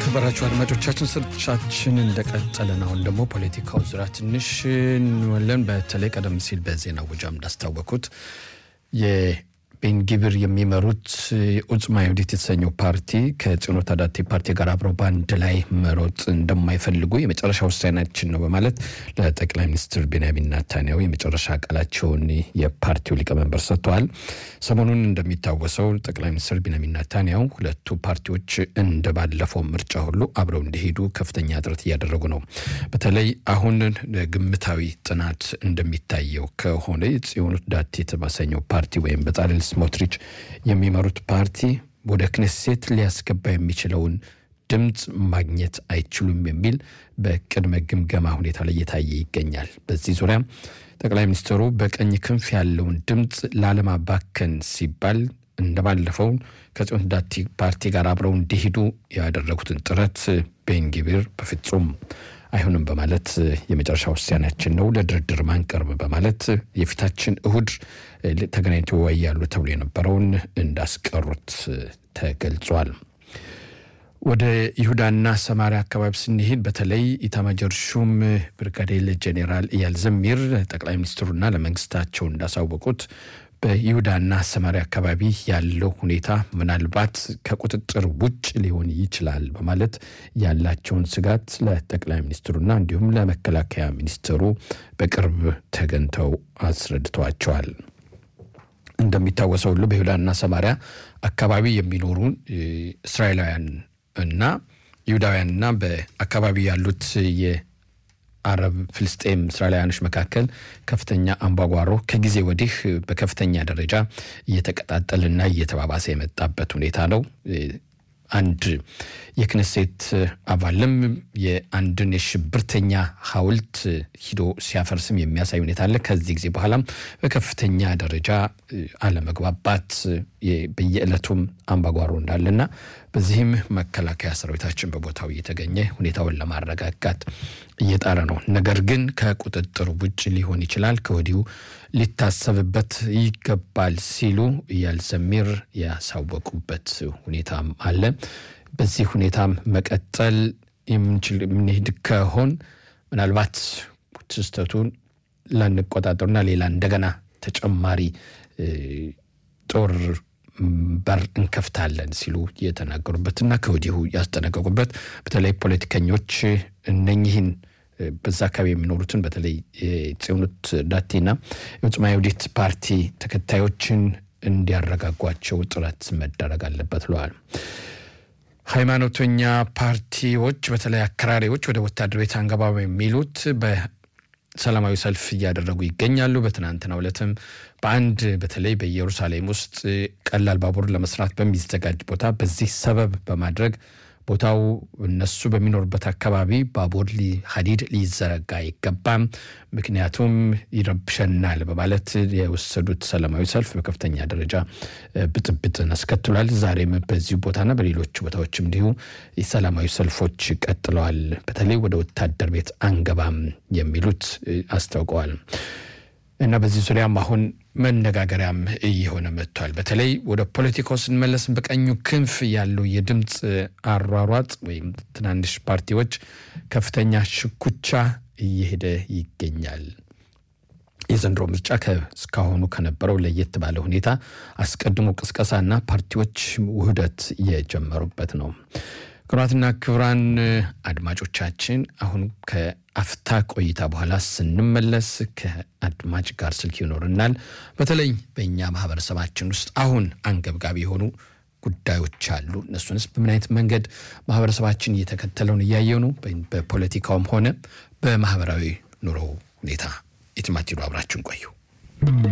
የተከበራችሁ አድማጮቻችን ስርቻችን እንደቀጠለ ነው። አሁን ደግሞ ፖለቲካው ዙሪያ ትንሽ እንወለን። በተለይ ቀደም ሲል በዜና ውጃም እንዳስታወቁት ቤንጊብር የሚመሩት ኡጽማ ይሁዲት የተሰኘው ፓርቲ ከጽዮኑ ታዳቲ ፓርቲ ጋር አብረው በአንድ ላይ መሮጥ እንደማይፈልጉ የመጨረሻ ውሳኔያችን ነው በማለት ለጠቅላይ ሚኒስትር ቤንያሚን ናታንያሁ የመጨረሻ ቃላቸውን የፓርቲው ሊቀመንበር ሰጥተዋል። ሰሞኑን እንደሚታወሰው ጠቅላይ ሚኒስትር ቤንያሚን ናታንያሁ ሁለቱ ፓርቲዎች እንደ ባለፈው ምርጫ ሁሉ አብረው እንዲሄዱ ከፍተኛ ጥረት እያደረጉ ነው። በተለይ አሁን ግምታዊ ጥናት እንደሚታየው ከሆነ የጽዮኑ ዳት የተባሰኘው ፓርቲ ወይም በጻልል ስሞትሪች የሚመሩት ፓርቲ ወደ ክኔሴት ሊያስገባ የሚችለውን ድምፅ ማግኘት አይችሉም የሚል በቅድመ ግምገማ ሁኔታ ላይ እየታየ ይገኛል። በዚህ ዙሪያ ጠቅላይ ሚኒስትሩ በቀኝ ክንፍ ያለውን ድምፅ ላለማባከን ሲባል እንደባለፈው ከጽዮን ዳቲ ፓርቲ ጋር አብረው እንዲሄዱ ያደረጉትን ጥረት ቤንጊቢር በፍጹም አይሆንም በማለት የመጨረሻ ውሳኔያችን ነው ለድርድር ማንቀርብ በማለት የፊታችን እሁድ ተገናኝተው ይወያያሉ ተብሎ የነበረውን እንዳስቀሩት ተገልጿል። ወደ ይሁዳና ሰማሪያ አካባቢ ስንሄድ በተለይ ኢታማጆር ሹም ብርጋዴር ጄኔራል ኢያል ዘሚር ጠቅላይ ሚኒስትሩና ለመንግስታቸው እንዳሳወቁት በይሁዳና ሰማሪያ አካባቢ ያለው ሁኔታ ምናልባት ከቁጥጥር ውጭ ሊሆን ይችላል በማለት ያላቸውን ስጋት ለጠቅላይ ሚኒስትሩና እንዲሁም ለመከላከያ ሚኒስትሩ በቅርብ ተገኝተው አስረድተዋቸዋል። እንደሚታወሰው ሁሉ በይሁዳና ሰማሪያ አካባቢ የሚኖሩ እስራኤላውያን እና ይሁዳውያንና በአካባቢ ያሉት አረብ ፍልስጤም እስራኤላውያኖች መካከል ከፍተኛ አምባጓሮ ከጊዜ ወዲህ በከፍተኛ ደረጃ እየተቀጣጠልና እየተባባሰ የመጣበት ሁኔታ ነው። አንድ የክነሴት አባልም የአንድን የሽብርተኛ ሐውልት ሂዶ ሲያፈርስም የሚያሳይ ሁኔታ አለ። ከዚህ ጊዜ በኋላም በከፍተኛ ደረጃ አለመግባባት በየዕለቱም አምባጓሮ እንዳለና በዚህም መከላከያ ሰራዊታችን በቦታው እየተገኘ ሁኔታውን ለማረጋጋት እየጣረ ነው። ነገር ግን ከቁጥጥር ውጭ ሊሆን ይችላል፣ ከወዲሁ ሊታሰብበት ይገባል ሲሉ ኢያል ዘሚር ያሳወቁበት ሁኔታም አለ። በዚህ ሁኔታም መቀጠል የምንችል የምንሄድ ከሆን ምናልባት ክስተቱን ላንቆጣጠሩና ሌላ እንደገና ተጨማሪ ጦር በር እንከፍታለን ሲሉ የተናገሩበትና ከወዲሁ ያስጠነቀቁበት በተለይ ፖለቲከኞች እነኚህን በዛ አካባቢ የሚኖሩትን በተለይ የጽዮኑት ዳቲና የዑጽማ ይሁዲት ፓርቲ ተከታዮችን እንዲያረጋጓቸው ጥረት መደረግ አለበት ብለዋል። ሃይማኖተኛ ፓርቲዎች በተለይ አክራሪዎች ወደ ወታደር ቤት አንገባም የሚሉት ሰላማዊ ሰልፍ እያደረጉ ይገኛሉ። በትናንትናው ዕለትም በአንድ በተለይ በኢየሩሳሌም ውስጥ ቀላል ባቡር ለመስራት በሚዘጋጅ ቦታ በዚህ ሰበብ በማድረግ ቦታው እነሱ በሚኖሩበት አካባቢ ባቡር ሀዲድ ሊዘረጋ አይገባም፣ ምክንያቱም ይረብሸናል በማለት የወሰዱት ሰላማዊ ሰልፍ በከፍተኛ ደረጃ ብጥብጥን አስከትሏል። ዛሬም በዚሁ ቦታና በሌሎች ቦታዎችም እንዲሁ የሰላማዊ ሰልፎች ቀጥለዋል። በተለይ ወደ ወታደር ቤት አንገባም የሚሉት አስታውቀዋል። እና በዚህ ዙሪያም አሁን መነጋገሪያም እየሆነ መጥቷል። በተለይ ወደ ፖለቲካው ስንመለስ በቀኙ ክንፍ ያለው የድምፅ አሯሯጥ ወይም ትናንሽ ፓርቲዎች ከፍተኛ ሽኩቻ እየሄደ ይገኛል። የዘንድሮ ምርጫ እስካሁኑ ከነበረው ለየት ባለ ሁኔታ አስቀድሞ ቅስቀሳና ፓርቲዎች ውህደት የጀመሩበት ነው። ክቡራትና ክቡራን አድማጮቻችን አሁን ከአፍታ ቆይታ በኋላ ስንመለስ ከአድማጭ ጋር ስልክ ይኖርናል። በተለይ በእኛ ማህበረሰባችን ውስጥ አሁን አንገብጋቢ የሆኑ ጉዳዮች አሉ። እነሱንስ በምን አይነት መንገድ ማህበረሰባችን እየተከተለውን እያየው ነው? በፖለቲካውም ሆነ በማህበራዊ ኑሮ ሁኔታ የትማቲሉ አብራችሁን ቆዩ።